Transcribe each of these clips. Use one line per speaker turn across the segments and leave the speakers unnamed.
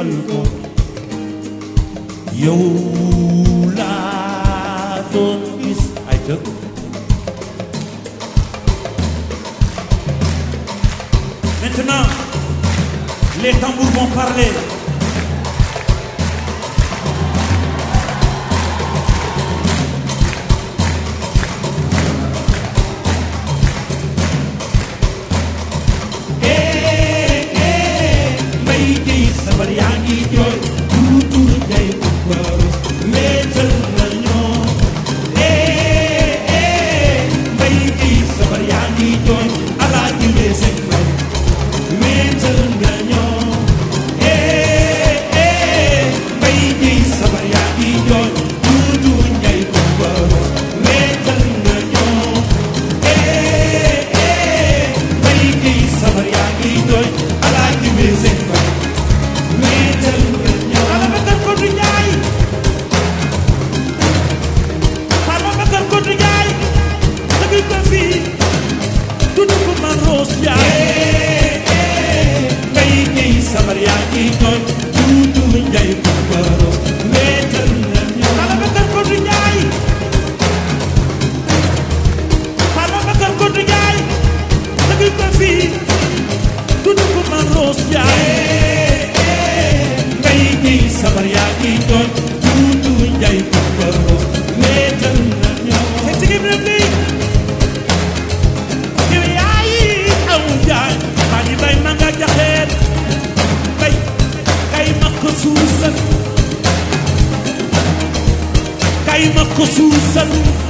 féexal ko yow laa doon gis ay dëkk Maintenant, les tambours vont parler. mbay gi sabar yaa ngi jooy tuutu ngay bukkaru wéetal na ñoo mbay gi sabar yaa ngi jooy alaaji weesek fay wéetal nga ñoo mbay gi sabar yaa ngi jooy tuutu ngay bukkaru wéetal nga ñoo mbay gi sabar yaa ngi jooy alaaji weesek fay wéetal nga ñoo ala bakar ko du njaay xama bakar ko du njaay dëgg ko fii tudd ko man roos njaay mbay gi sabar yaa ngi jooy tuutu njaay bukkaru wéetal nga ñoo ala bakar ko du njaay xama bakar ko du njaay dëgg ko fii tudd ko man roos njaay mbay gi sabar yaa ngi jooy tuutu njaay bukkaru wéetal nga ñoo fekk gi bi lii yow yaay aw jaay maa ngi bay ma nga jaxeet bay kay ma ko suusal kay ma ko suusal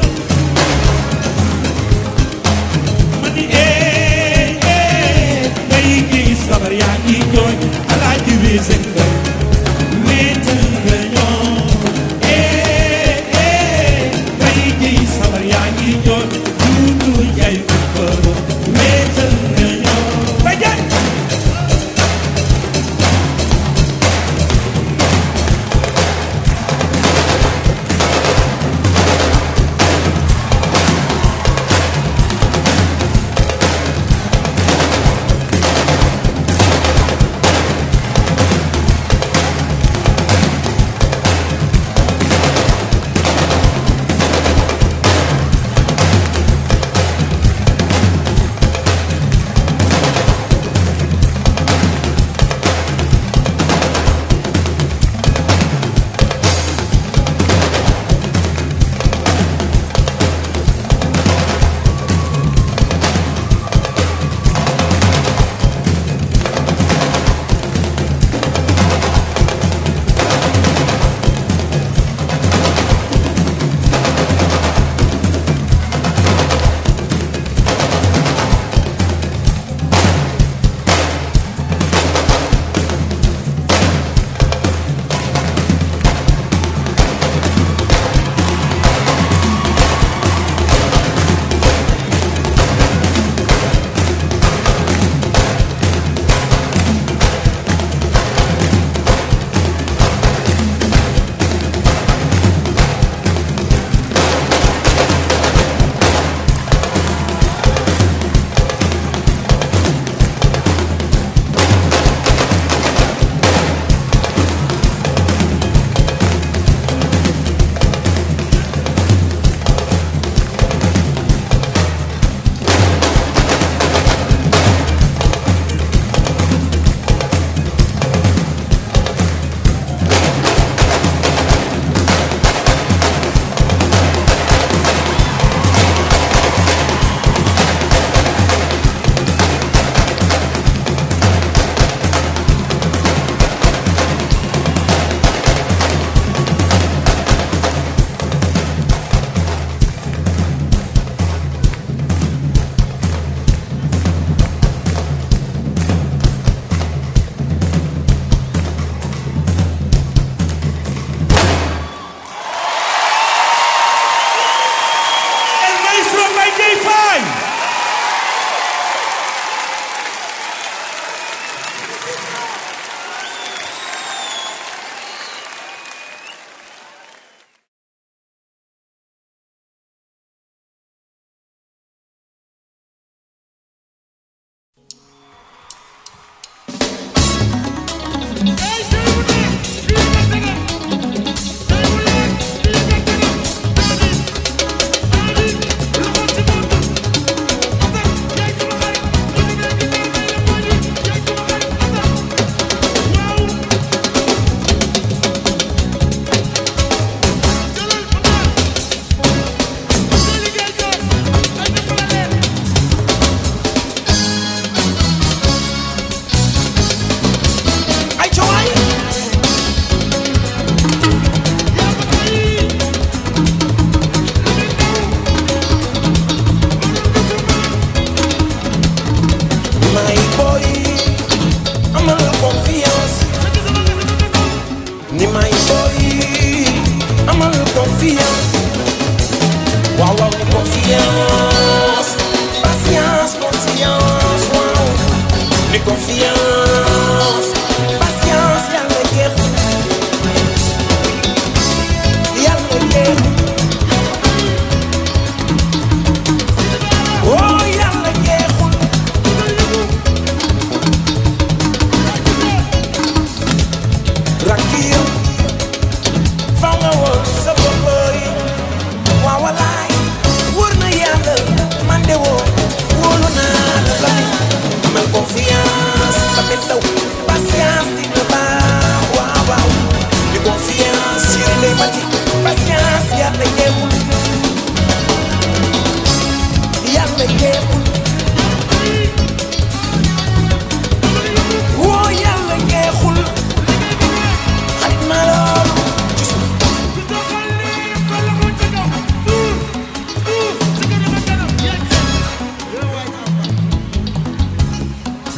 ma ni ee ee bay gi sabar yaa ngi jooy alaaji weesek fay wéetal nga ñoo ee ee bay gi sabar yaa ngi jooy tuutu jaay fukkaro wéetal nga ñoo bay jaay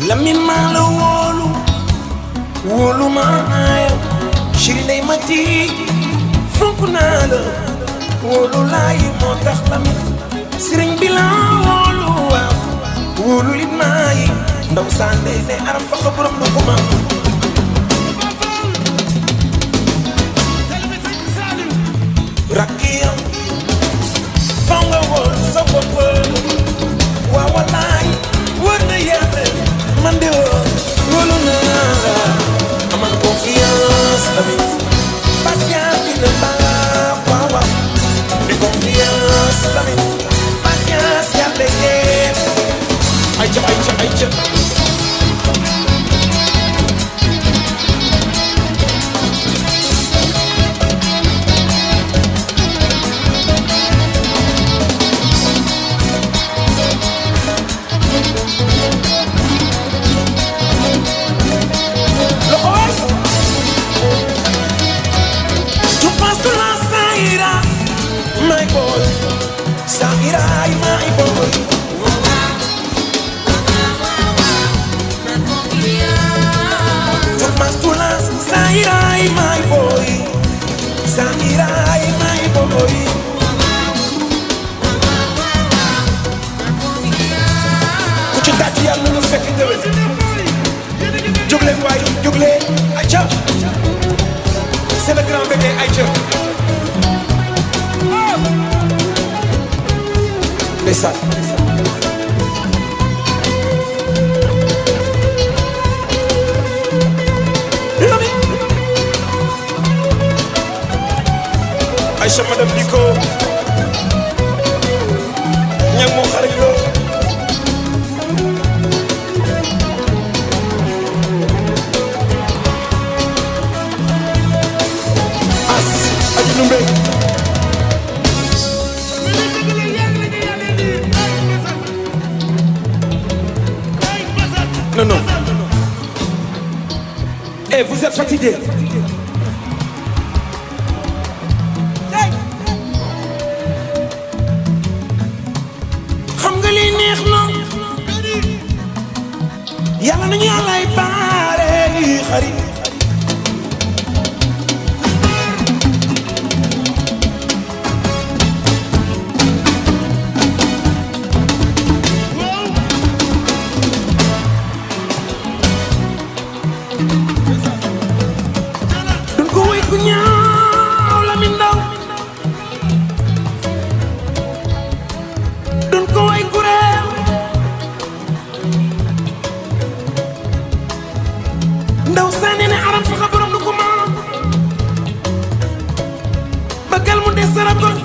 Lamin maa la wóolu wóolu maa yow chéri ndey ma ti fonk naa la wóolu laay moo tax Lamin sëriñ bi la wóolu waaw wóolu lit maa yi ndaw sànde ne aram fa ko borom na ko ma rakkiyam faw nga wóolu sa bopp waaw wallaay wër na yàlla man de wóolu naa la amal confiance tamit patience dina baax waaw waaw di confiance tamit patience yàlla yéen ay ca ay ca ay ca loxo tu penses que la ça ira my boy ça ira my boy tu penses que la ça ira my boy ça ira my boy ku ci tàcc yàlla na fekk déwén jóg leen waay jóg leen ayca c'est le grand bébé ayca ndeysaan Lami Aïcha madame Nico ñag moo xarañ loo as aji numbe non non eh vous êtes fatigué xam nga li neex na yàlla nañu yàlla ay baare xarit duñ ko wéy ku ñaaw la mi ndaw duñ ko wéy ku réew ndaw sànni ne aram faxa borom du ko maam bagal mu des sarakon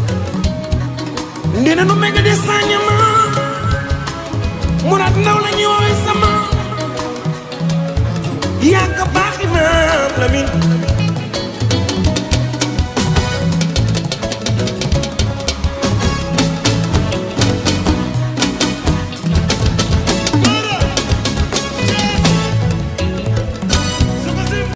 ndina nu mega des sañama murat ndaw la ñuy woowee sama yàgg baaxi maam la min